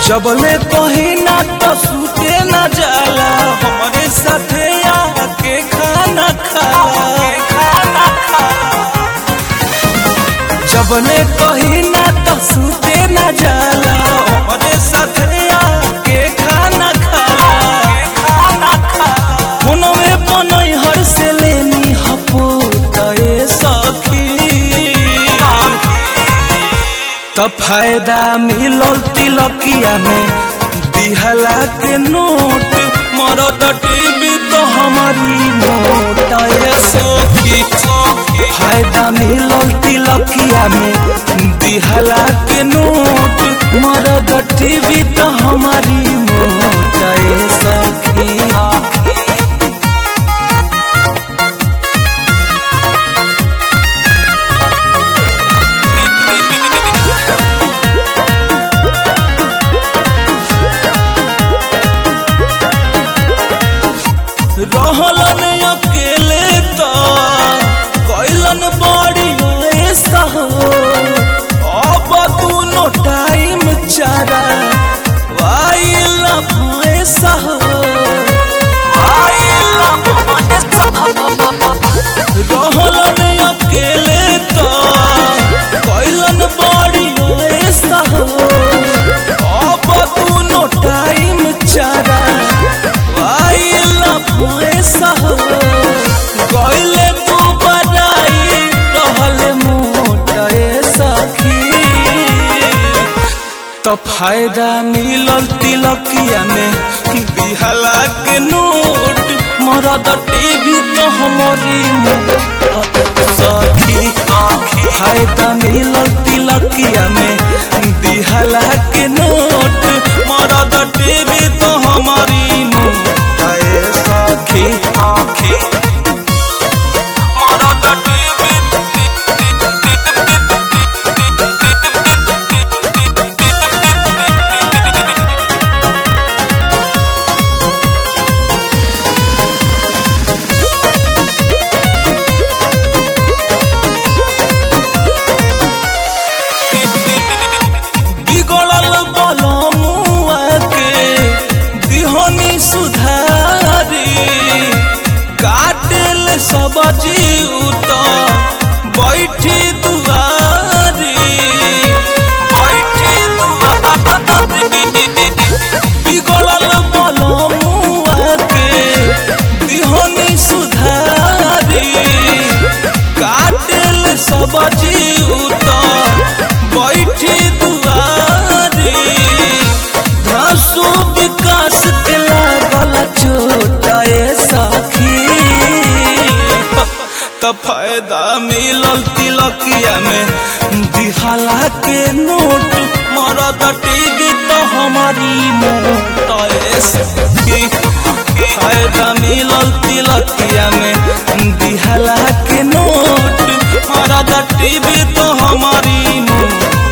जबले कहीं ना तो सूते ना जाला हमारे साथे आके खाना खाला जबले कहीं ना तो सूते ना जाला हमारे साथे आके खाना खाला मनवे बनई हर से लेनी हपो तए सखी त फायदा मिलल तिलकिया में दिहला के नोट मरद टीवी तो हमारी मोट ये सखी फायदा मिलल तिलकिया में दिहला के नोट मरद टीवी तो हमारी मोट ये सखी रहलन अकेले त कैलन बड़ी ऐसा हो अब दुनो टाइम चारा वाइला भैसा हो रहलन अकेले त कैलन बड़ी ऐसा हो अब दुनो टाइम चारा वाइला भैसा हो गइले तू बड़ाई रहले मोटे सखी तो फायदा मिलल तिलकिया में बिहला के नोट मरद टीवी तो हमारी मोट सखी फायदा मिलल तिलकिया में बिहला के नोट मरद टीवी तो हमारी मोट सखी आखी मरद टीवी बिगड़ल बलमुआ के दिहनी सुधारी काटेल सब जीव तो बैठी दुआरी बैठी दुआरी बिगड़ल बलमुआ के दिहनी सुधारी काटेल सब जीव तो बैठी दुआरी धासु विकास के लागल छोटाए सखी त फायदा मिलल तिलकिया में दिहाला के नोट मरद टीवी तो हमारी मोटाए सखी फायदा मिलल तिलकिया में दिहाला के नोट मरद टीवी तो हमारी मोट